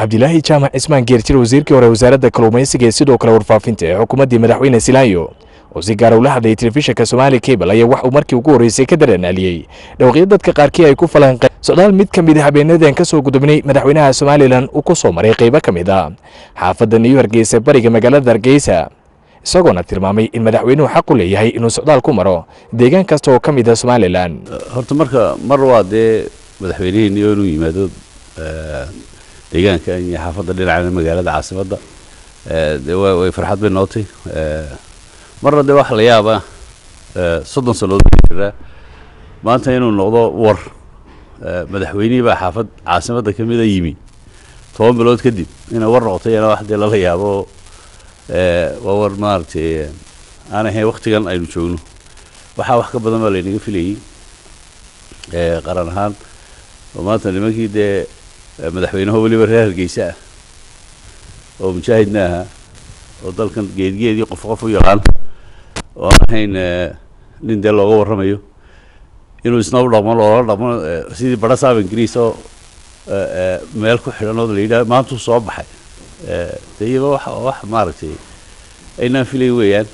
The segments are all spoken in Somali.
cabdilaahi jaamac cismaan geerjir wasiirkii hore wasaaradda kalluumaysiga ee sidoo kale warfaafinta ee xukuumaddii madaxweyne silaayo oo si gaara ula hadlayay telefishinka somaali cable ayaa wax uu markii ugu horreysay ka daranaaliyey dhawaqyo dadka qaarkii ay ku falanqeen socdaal mid ka mid a habeenadan ka soo gudubnay madaxweynaha somalilan uu ku soo maray qaybo ka mid a xaafadda new hargeysa bariga magaalada hargeysa isagoona tilmaamay in madaxweynuhu xaq u leeyahay inuu socdaal ku maro deegaan kasta oo ka mid a somalilan horta marka mar waa dee madaxweynihiini oo inuu yimaado deegaanka iyo xaafadda dhinacana magaalada caasimadda de wa way farxad bay nootay marna dee waxa la yaaba soddon sannadood baa jiraa maanta inuu noqdo war madaxweynihii baa xaafad caasimadda ka mida yimi toban bilood kadib inay war noqotay yana wax dee lala yaabo waa war maaragtay aan ahayn waktigan aynu joogno waxaa wax ka badan baa laynaga filayey qaran ahaan oo maanta nimankii dee madaxweynaho weliba reer hargeysa ah oo mujaahidna ahaa oo dalkan geedgeedii qof qof u yaqaan oo aan ahayn nin dee looga warramayo inuu isna u dhaqmo loola dhaqmo sidii bara saab ingiriis oo meel ku xidhan oo la yidhaha maantuu soo baxay de iyaba wax wax maaragtay aynaan filay weeyaan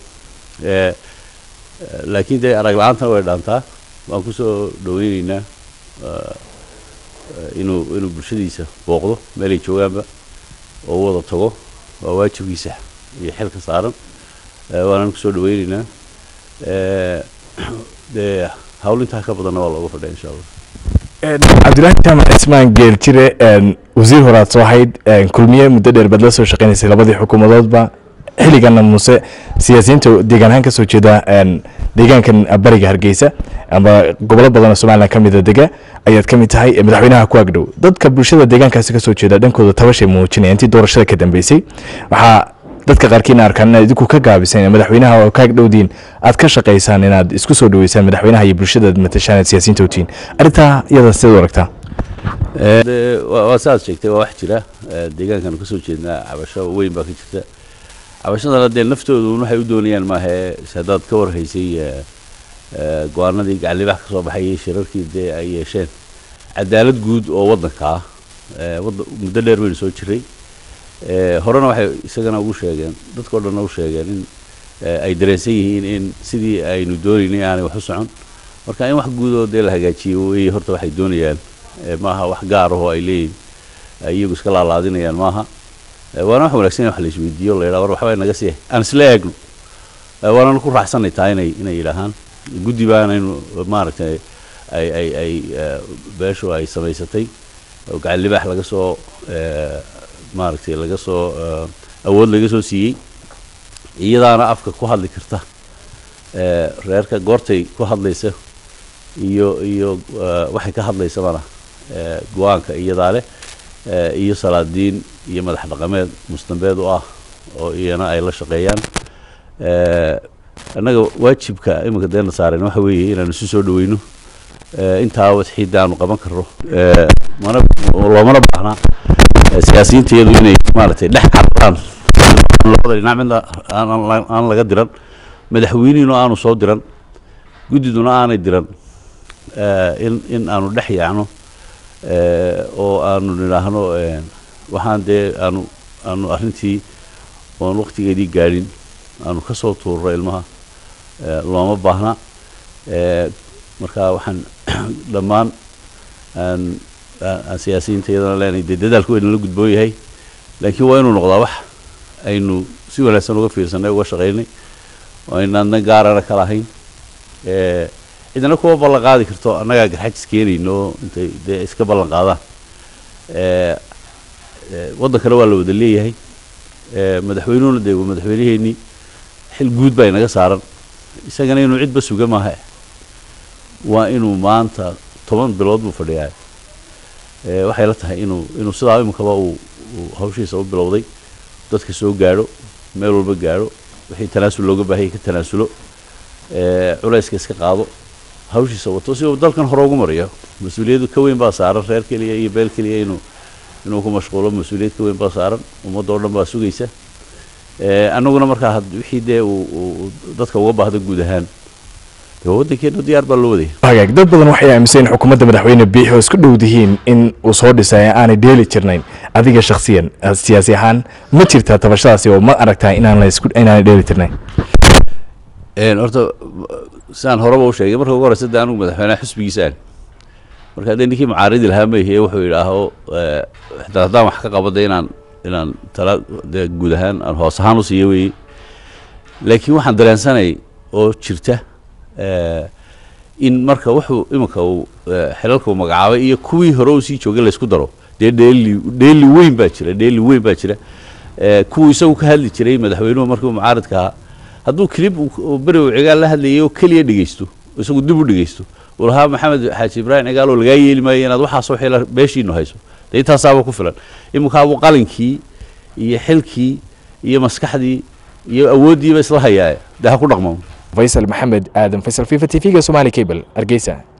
laakiin dee arag la-aantana way dhaantaa waan kusoo dhaweyneynaa inuu inuu bulshadiisa booqdo meelay joogaanba oo u wada tago waa waajibkiisa iyo xilka saaran waanaan kusoo dhaweyneynaa dee hawl intaa ka badanna waa looga fadhiya insha allah cabdilaahi jaamac cismaan geeljire wasiir horaad soo ahayd kulmiye muddo dheer baad la soo shaqeynaysay labadii xukuumadoodba xilligana muse siyaasiyiinta deegaan ahaan ka soo jeeda deegaankan bariga hargeysa ama gobolo badan oo somalilan ka mida dega ayaad ka mid tahay madaxweynaha ku agdhow dadka bulshada deegaankaasi kasoo jeeda dhankooda tabashay muujinaya intii doorashada ka dambeysay waxaa dadka qaarkiina arkaan inaad idinku ka gaabiseen madaxweynaha oo ka agdhowdiin aad ka shaqaysaan inaad isku soo dhaweysaan madaxweynaha iyo bulshada matashaan aad siyaasiyiinta utiin arrintaa iyada sidaad u aragtaa waa saaad sheegtay waa wax jira deegaankan kasoo jeednaa cabasho weyn baa ka jirta cabashadana dee naftoodu waxay u doonayaan maahe haddaad ka warhaysay go-aanadii gacalibax ka soo baxayay shirarkii dee ay yeesheen cadaalad guud oo waddanka ah muddo dheer baynu soo jiray horena waxay isagana ugu sheegeen dadkao dhanna u sheegeen in ay dareensan yihiin in sidii aynu doonaynay aanay wax u socon marka in wax guud oo dee la hagaajiyo wey horta waxay doonayaan maaha wax gaar ahoo ay leeyihin iyagu iska laalaadinayaan maaha waana wax wanaagsan in wax la isweydiiyo la yidhaha war waxbay naga sii aan isla eegno waananu ku raaxsanay tahay inay inay yidhaahaan guddi baanaynu maaragtay ay ay ay beeshu ay samaysatay oo gacan libaax laga soo maaragtay laga soo awood laga soo siiyey iyadaana afka ku hadli karta reerka goortay ku hadlaysa iyo iyo waxay ka hadlaysa mana go-aanka iyadaa leh iyo salaadiin iyo madax dhaqameed mustambeed u ah oo iyana ay la shaqeeyaan annaga waajibka iminka deena saaren waxa weeye inaanu isu soo dhaweyno intaa wadxiidda aanu qaban karno mana loomana baahnaa siyaasiyiinta iyadu inay maaragtay dhex cararaan labada dhinac midna aan laga diran madaxweynihiinu aanu soo diran guddiduna aanay diran in in aanu dhex yaacno oo aanu nidhaahno waxaan dee aanu aanu arrintii oon waktigeedii gaadhin aanu ka soo tuurro ilmaha looma baahna marka waxaan dhammaan aan aan siyaasiyiinta iyadana leenahay dee dadaalku waynala gudboon yahay laakiin waa inuu noqdaa wax aynu si wanaagsan uga fiirsanay uga shaqaynay oo aynaadna gaarana ka lahayn cidna kuwa ballan qaadi karto annagaa garxajis keenayno intay dee iska ballan qaadaan waddankana waa la wada leeyahay madaxweynuhuna dee waa madaxweyneheenii xil guud baa inaga saaran isagana inuu cidba suga maaha waa inuu maanta toban bilood buu fadhiyaa waxay la tahay inuu inuu sidaa iminkaba uu hawshiisa u bilowday dadka soo gaadho meel walba gaadho wixii tanaasul looga baahayay ka tanaasulo culayska iska qaado hawshiisa wato si uu dalkan hore ugu mariyo mas-uuliyaddu ka weyn baa saaran reer keliya iyo beel keliya inuu inuu ku mashquulo mas-uuliyad ka weyn baa saaran ummadda oo dhan baa sugaysa annaguna markaa wixii dee uu dadka uga baahdo guud ahaan waddankeena diyaar baa loo wadaya hagaag dad badan waxay aaminsan in xukuumadda madaxweyne biixi oo isku dhow dihiin in uu soo dhisay aanay dheeli jirnayn adiga shakhsiyan eh, siyaasi ahaan ma jirtaa tabashadaasi oo ma aragtaa inaan la isku inaanay dheeli tirnayn Een, horta sidaan horeba u sheegay marka ugu horeysa de anigu madaxweynaha xisbigiisa aan marka haddee ninkii mucaaridi lahaa mayhiye wuxuu yidhaaho eh, xitaa haddaan wax ka qabada inaan inaan tala dee guud ahaan aan hoos ahaan u siiyo weeye laakiin waxaan dareensanay oo jirta eh, in marka wuxuu iminka uu eh, xilalka uu magacaabay iyo kuwii hore uu sii joogay laysku daro dee dheeli dheeli weyn baa jira dheeli weyn baa jira Eh, kuwuu isagu ka hadli jiray madaxweynuhu markii uu mucaaridka ahaa hadduu kilib uu- uu beri uu cigaal la hadlayay oo keliya dhegeysto isagu dib u dhegeysto uu lahaa maxamed xaaji ibraahim cigaal oo lagaa yeeli maayo inaad waxaasoo xila beeshiinu hayso dee intaasaaba ku filan iminkaabuu qalinkii iyo xilkii iyo maskaxdii iyo awooddiiba isla hayaa dee ha ku dhaqmo faysal maxamed aadan faysal fifa t v-ga somali cable hargeysa